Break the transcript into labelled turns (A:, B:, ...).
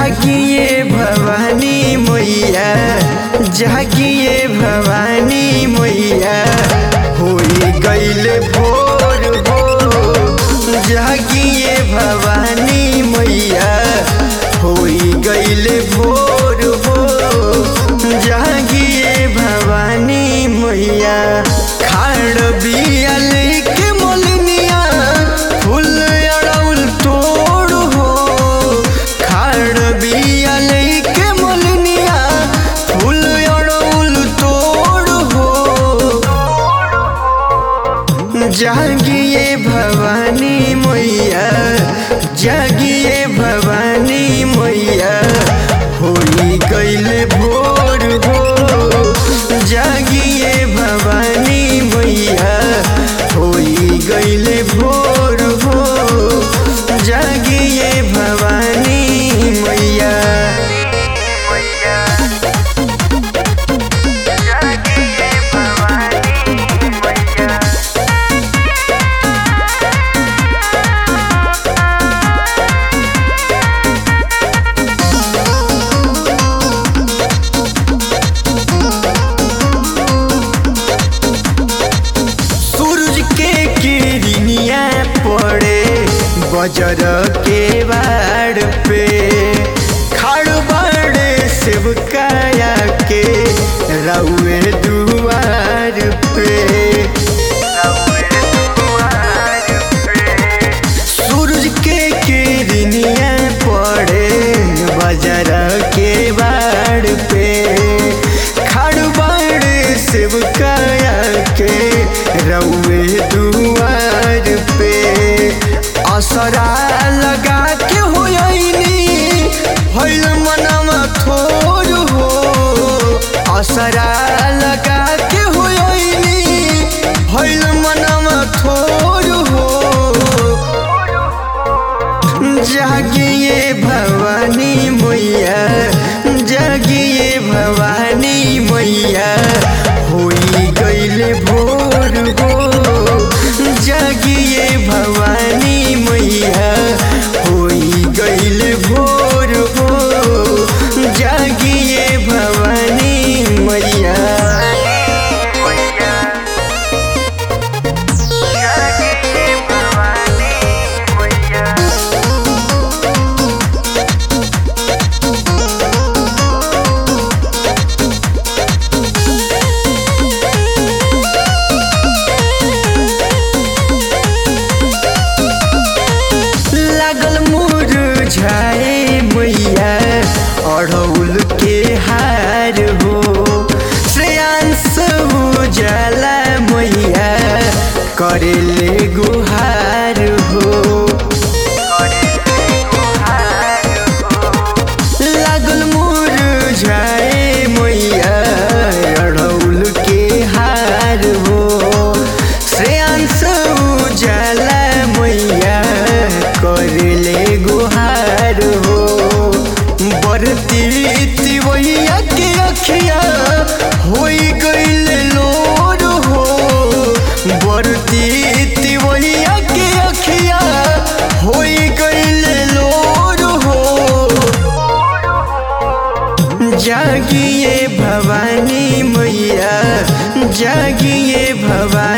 A: जागिए भवानी मैया जागिए भवानी मैया होई गईल भोर हो जागिए भवानी मैया होई गईल भोर हो जागिए भवानी मैया खाड़ बियल के मोलनिया फूल अड़ौल तोड़ हो खाड़ बियल के मोलनिया फूल अड़ौल तोड़ हो जागिए भवानी मैया जागिए भवानी मैया होई गईल भोर हो जागिए भवानी मैया होई गईल भोर हो जागिए भवानी मैया सूरज के किरनिया पड़े बजर के बाड़ पे खाड़ बाड़े सेवकाया के रउए दुआर पे सूरज के किरनिया पड़े बजर के बाड़ पे खाड़ बाड़े सेवकाया के रउए दुआर पे असरा लगा के होयनी भइल मनवा थोर हो असरा लगा के होयनी भइल मनवा थोर हो जागिए भवानी मैया जागिए भवानी मैया होई गईल भोर हो जागिए भवानी मैया होई गईल भोर हो जागिए भवानी मैया लागल मुरझाए मैया अढ़ौल के हार हो श्रेयांश उजाला मैया करेले गुहार हो लागल मुरझाए मैया अढ़ौल के हार हो श्रेयांश उजाला मैया करले गुहार हो बरती तिवैया के अखिया होई गईल लोर हो बरती तिवैया के अखिया होई गईल लोर हो जागिए भवानी मैया जागिए भवानी